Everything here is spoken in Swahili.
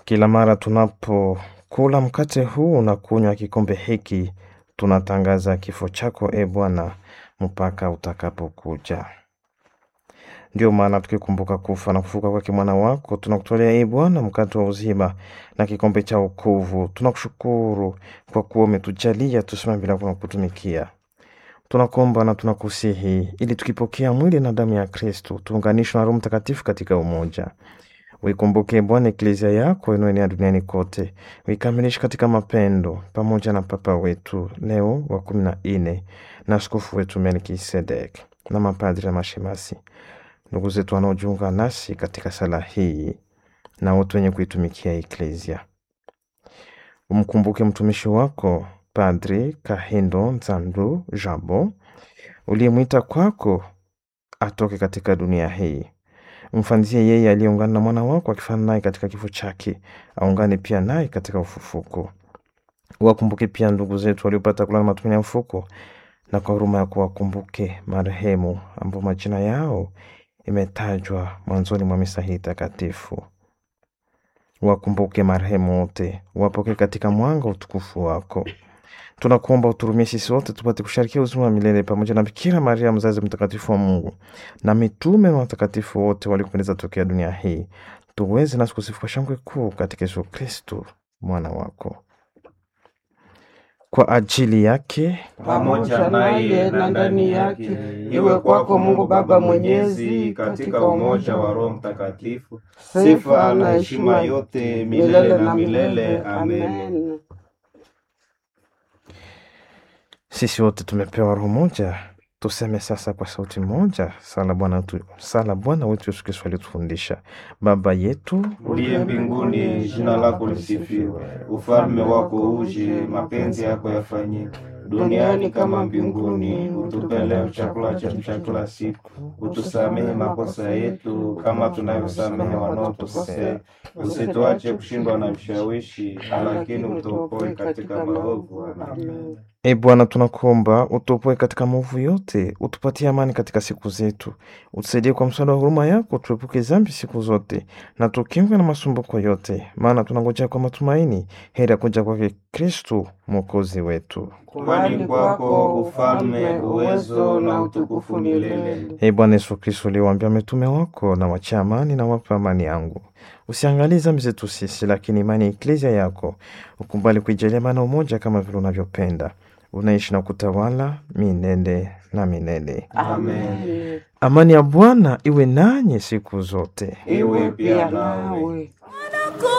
Kila mara tunapokula mkate huu na kunywa kikombe hiki, tunatangaza kifo chako e Bwana mpaka utakapokuja. Ndio maana tukikumbuka kufa na kufuka kwake mwana wako, tunakutolea e Bwana mkate wa uzima na kikombe cha wokovu. Tunakushukuru kwa kuwa umetujalia tusimame bila kutumikia. Tunakuomba na tunakusihi ili tukipokea mwili na damu ya Kristo tuunganishwe na Roho Mtakatifu katika umoja. Uikumbuke Bwana eklezia yako inayoenea duniani kote, uikamilishe katika mapendo, pamoja na Papa wetu Leo wa kumi na nne na askofu wetu Melkisedek na mapadri na mashemasi, ndugu zetu wanaojiunga nasi katika sala hii na wote wenye kuitumikia eklezia. Umkumbuke mtumishi wako Padri Kahindo Nzandu Jabo uliyemwita kwako atoke katika dunia hii. Mfanzie yeye aliyeungana na mwana wako akifana naye katika kifo chake, aungane pia naye katika ufufuko. Wakumbuke pia ndugu zetu waliopata kulala matumaini ya ufufuko, na kwa huruma yako wakumbuke marehemu ambao majina yao imetajwa mwanzoni mwa misa hii takatifu. Wakumbuke marehemu wote, wapokee katika mwanga utukufu wako. Tunakuomba uturumie sisi wote tupate kusharikia uzima wa milele pamoja na Bikira Maria mzazi mtakatifu wa Mungu na mitume na watakatifu wote waliopendeza tokea dunia hii, tuweze nasi kusifu kwa shangwe kuu katika Yesu Kristu mwana wako. Kwa ajili yake pamoja naye na ndani yake, iwe kwako Mungu Baba Mwenyezi, katika umoja wa Roho Mtakatifu, sifa na heshima yote milele na milele. Amen. sisi wote tumepewa roho moja, tuseme sasa kwa sauti moja sala Bwana wetu, sala Bwana wetu Yesu Kristo alitufundisha: Baba yetu Uliye mbinguni, jina lako lisifiwe, ufalme wako uje, mapenzi yako yafanyike duniani kama mbinguni. Utupe leo chakula chetu cha kila siku, utusamehe makosa yetu kama tunavyosamehe wanaotukosea, usituache kushindwa na vishawishi, lakini utuokoe katika maovu. Amen. E Bwana, tunakuomba utuopoe katika maovu yote, utupatie amani katika siku zetu, utusaidie kwa msaada wa huruma yako, tuepuke dhambi siku zote, na tukingwe na masumbuko yote, maana tunangojea kwa matumaini heri ya kuja kwake Kristu mwokozi wetu. Kwani kwako ufalme, uwezo na utukufu milele. E Bwana Yesu Kristu, uliwaambia mitume wako, na wachia amani na wapa amani yangu, usiangalie dhambi zetu sisi, lakini imani ya eklezia yako ukubali kuijalia maana umoja, kama vile unavyopenda unaishi na kutawala milele na milele. Amen. Amani ya Bwana iwe nanyi siku zote. Iwe pia nawe.